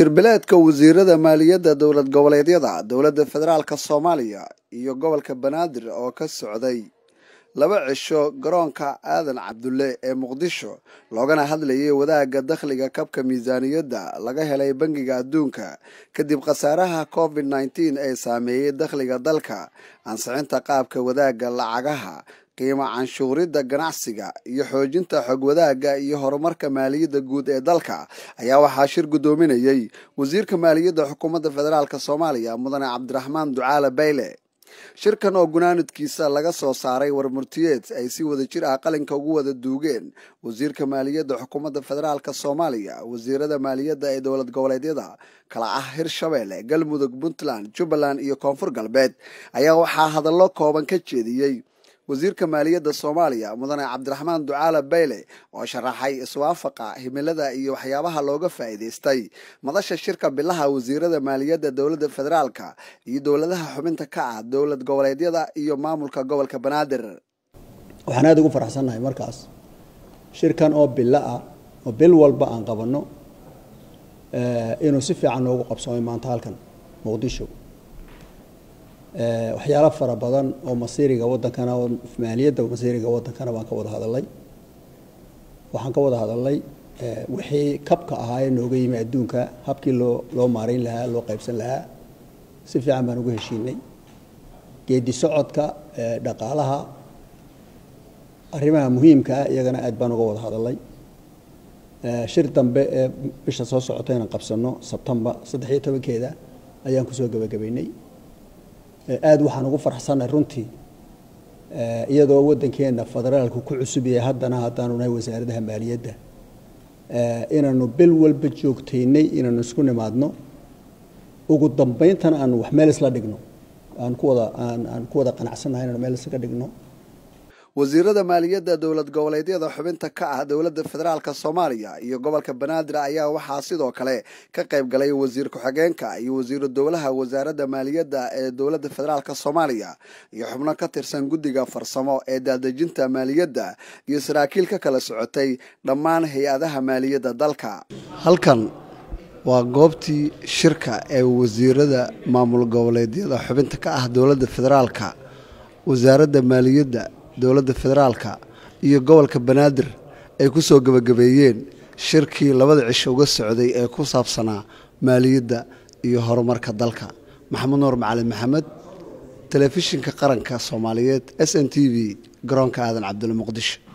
shirbileedka wasiirada maaliyadda dowlad goboleedyada dowladda federaalk soomaaliya iyo gobolka banaadir oo ka socday laba cisho garoonka aadan cabdulle ee muqdisho loogana hadlayay wadaagga dakhliga kabka miisaaniyadda laga helay bangiga adduunka kadib khasaaraha covid nneteen ee saameeyey dakhliga dalka ansixinta qaabka wadaagga lacagaha qiimo canshuuridda ganacsiga iyo xoojinta xog wadaagga iyo horumarka maaliyadda guud ee dalka ayaa waxaa shir guddoominayey wasiirka maaliyadda xukuumadda federaalk soomaaliya mudane cabdiraxmaan ducaale bayle shirkan oo gunaanadkiisa laga soo saaray warmurtiyeed ay si wada jir ah qalinka ugu wada duugeen wasiirka maaliyadda xukuumadda federaalk soomaaliya wasiirada maaliyadda ee dowlad goboleedyada kala ah hirshabeelle galmudug puntland jubbaland iyo koonfur galbeed ayaa waxaa hadallo kooban ka jeediyey wasiirka maaliyadda soomaaliya mudane cabdiraxmaan ducaale bayle oo sharaxay iswaafaqa himilada iyo waxyaabaha looga faa'iidaystay madasha shirka bilaha wasiirada maaliyadda dowladda federaalka iyo dowladaha xubinta ka ah dowlad goboleedyada iyo maamulka gobolka banaadir waxaan aada ugu faraxsannahay markaas shirkan oo bilo ah oo bil walba aan qabanno inuu si fiican noogu qabsoomay maanta halkan muqdisho waxyaalo fara badan oo masiiriga wadankana oo maaliyadda masiiriga wadankana baan ka wada hadalay waxaan ka wada hadalnay wixii kabka ahaa ee nooga yimi adduunka habkii loo loo maarayn lahaa loo qaybsan lahaa si fiican baan uga heshiinay geedi socodka dhaqaalaha arrimaha muhiimka ah iyagana aad baan uga wada hadalay shir dambe ee bisha soo socota inaan qabsano sebtembar saddex iyo tobankeeda ayaan kusoo gebagabaynay aada waxaan ugu farxsannahay runtii iyadoo waddankeena federaalku ku cusub yahay haddana haddaanu nahay wasaaradaha maaliyadda inaanu bil walba joogtaynay inaanu isku nimaadno ugu dambayntana aanu wax meel isla dhigno aan ku wada aan aan ku wada qanacsannahay inaanu meel isla dhigno wasiirada maaliyadda dowlad goboleedyada xubinta ka ah dowladda federaalk soomaaliya iyo gobolka banaadir ayaa waxaa sidoo kale ka qayb galay wasiir ku-xigeenka iyo wasiiru dowlaha wasaaradda maaliyadda ee dowladda federaalk soomaaliya iyo xubno ka tirsan guddiga farsamo ee daadejinta maaliyadda iyo saraakiil ka kala socotay dhammaan hay-adaha maaliyadda dalka halkan waa goobtii shirka ee wasiirada maamul goboleedyada xubinta ka ah dowladda federaalka wasaaradda maaliyadda dowladda federaalka iyo gobolka banaadir ay ku soo gebagabeeyeen shirkii labada cisho uga socday ee ku saabsanaa maaliyadda iyo horumarka dalka maxamed nuur macalin maxamed telefishinka qaranka soomaaliyeed s n t v garoonka aadan cabdulle muqdisho